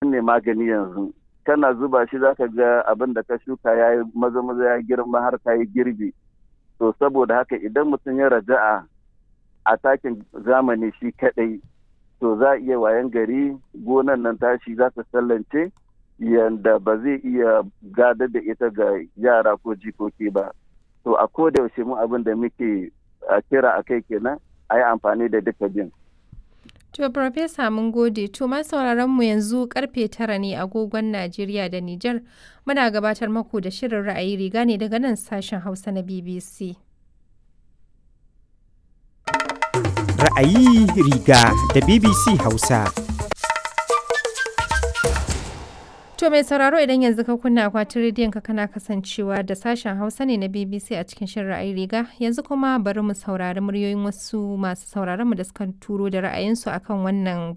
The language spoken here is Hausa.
nan ne magani yanzu kana zuba shi zaka ga abin da ka shuka ya yi maza maza ya girma har ka yi girbi to saboda haka idan mutum ya raja'a a takin zamani shi kadai to za a iya wayan gari gonan nan tashi za ta sallance yanda ba zai iya gada da ita ga yara ko jikoki ba to a koda yaushe mu abin da muke kira a kai kenan a yi amfani da duka bin To, Farfesa mun gode, to ma sauraron mu yanzu karfe tara ne agogon Najeriya da Nijar muna gabatar maku da shirin ra'ayi riga ne daga nan sashen Hausa na BBC. Ra'ayi riga da BBC Hausa. To mai sauraro idan yanzu ka kunna akwatin rediyon ka kana kasancewa da sashen Hausa ne na BBC a cikin shirin ra'ayi riga yanzu kuma bari mu saurari muryoyin wasu masu sauraron mu da suka turo da ra'ayinsu akan wannan